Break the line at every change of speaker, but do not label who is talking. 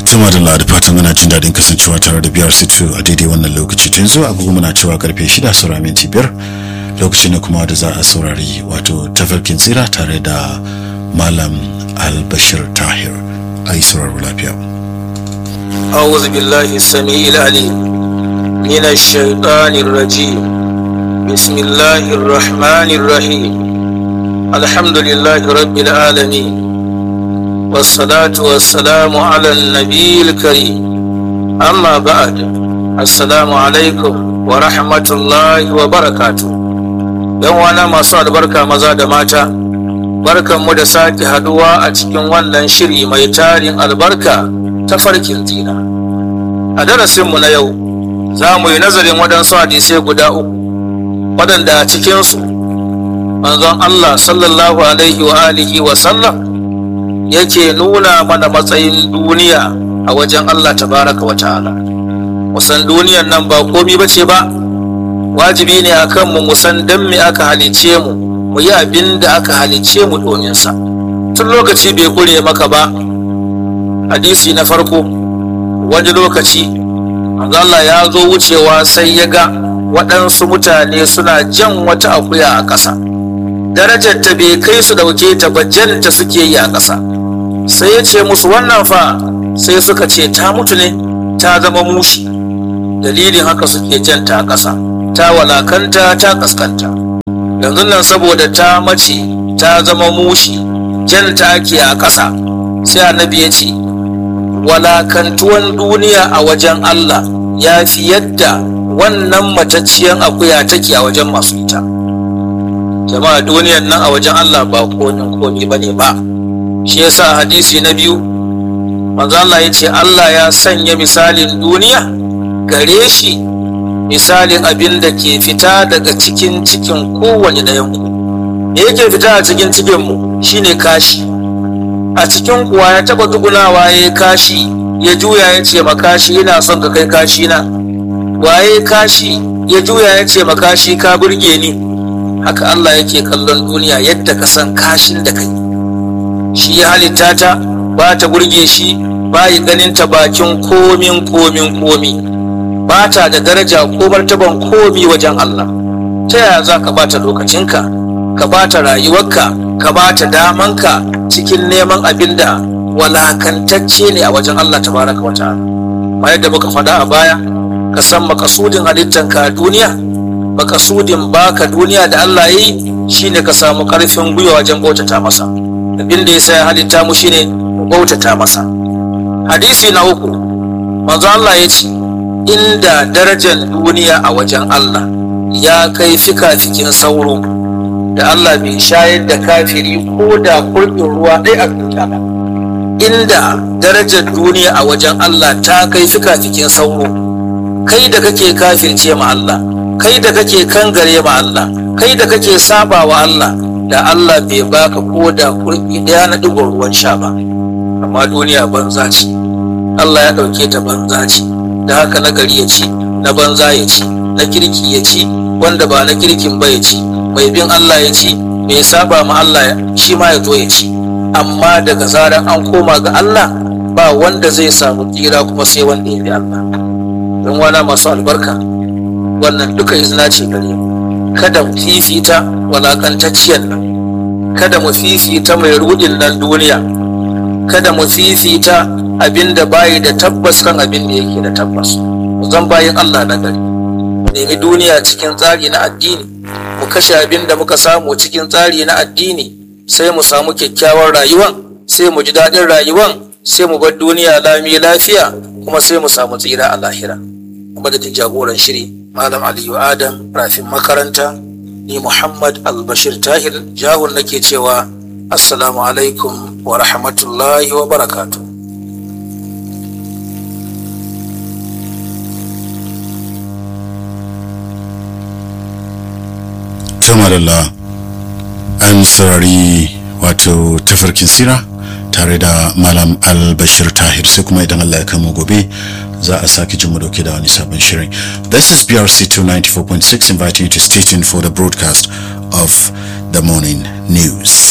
Tuma da da fatan muna jin daɗin kasancewa tare da biyar situ a daidai wannan lokaci tun zuwa agogo muna cewa karfe shida saura minti biyar lokaci ne kuma da za a saurari wato tafarkin tsira tare da malam albashir tahir a yi sauraro lafiya.
أعوذ بالله السميع العليم من الشيطان الرجيم بسم الله الرحمن الرحيم الحمد لله رب العالمين والصلاة والسلام على النبي الكريم أما بعد السلام عليكم ورحمة الله وبركاته يوانا ما صاد بركة مزاد ماتا barkan mu da sake haduwa a cikin wannan shiri mai tarin albarka ta farkin zina a darasinmu na yau za mu yi nazarin waɗansu hadisai guda uku waɗanda a cikinsu manzon Allah sallallahu alaihi wa alihi wa sallam yake nuna mana matsayin duniya a wajen Allah tabaraka wa ta'ala musan duniyan nan ba komi ba ce ba wajibi ne a kanmu musan don me aka halice mu mu yi abin da aka halice mu domin sa tun lokaci bai kure maka ba hadisi na farko wani lokaci Allah ya zo wucewa sai ya ga waɗansu mutane suna jan wata akuya a ƙasa darajar ta bai kai su ɗauke ta ba janta suke yi a ƙasa sai ya ce musu wannan fa sai suka ce ta mutu ne ta zama mushi dalilin haka suke janta a ƙasa ta walakanta ta ƙasƙanta yanzu nan saboda ta mace ta zama mushi janta ake a ƙasa sai annabi ya ce walakantuwan duniya a wajen Allah ya fi yadda wannan matacciyar akuya take a wajen masu ita jama'a duniyan nan a wajen Allah ba konin komi ba ne ba shi yasa hadisi na biyu manzo Allah ya ce Allah ya sanya misalin duniya gare shi misalin abin da ke fita daga cikin cikin kowane ɗayan ku me yake fita a cikin cikin mu shine kashi a cikin kuwa ya taba dugunawa ya kashi ya juya ya ce makashi yana son ka kai kashi na waye kashi ya juya ya ce makashi ka burge ni haka Allah yake kallon duniya yadda ka san kashin da kai shi ya halitta ta ba ta burge shi ba yi ganin ta bakin komin komin komi ba ta da daraja ko martaban komi wajen Allah ta yaya za ka bata lokacinka ka bata rayuwarka ka bata damanka cikin neman abin da walakantacce ne a wajen Allah tabaraka wa ta'ala ma yadda muka faɗa a baya ka san makasudin halittanka a duniya makasudin baka duniya da Allah yi shine ka samu karfin gwiwa wajen bautata masa abin da ya ya halitta mu shine mu bautata masa hadisi na uku manzo Allah ya ce inda darajar duniya a wajen Allah ya kai fika-fikin sauro da Allah bai shayar da kafiri ko da kurɗin ruwa ɗaya a duniya ba inda darajar duniya a wajen Allah ta kai fika-fikin sauro kai da kake kafirce ma Allah kai da kake kangare ma Allah kai da kake saba wa Allah da Allah bai baka ko da kurɗi ɗaya na ɗigon ruwan sha ba amma duniya banza ce Allah ya ɗauke ta banza ce da haka na gari ya ci na banza ya ci na kirki ya ci wanda ba na kirkin ba ya ci mai bin Allah ya ci mai saba ma Allah shi ma ya zo ya ci amma daga zaran an koma ga Allah ba wanda zai samu tsira kuma sai wanda ya bi Allah don wana masu albarka wannan duka izina ce gare mu kada mu fifita walakantacciyar nan kada mu fifita mai rudin nan duniya kada mu fifita abin da bayi da tabbas kan abin da yake da tabbas zan bayin Allah na gari mu nemi duniya cikin tsari na addini mu kashe abin da muka samu cikin tsari na addini sai mu samu kyakkyawar rayuwan sai mu ji daɗin rayuwan sai mu bar duniya lami lafiya kuma sai mu samu tsira a lahira kuma da jagoran shiri malam aliyu adam rafin makaranta ni muhammad albashir tahir jahun nake cewa assalamu alaikum wa rahmatullahi wa barakatuh
tamarala an saurari wato tafarkin sira tare da malam albashir tahir sai kuma idan allah ya kama gobe za a sake jin mu dauke da wani sabon shirin this is brc 294.6 inviting you to stay tuned for the broadcast of the morning news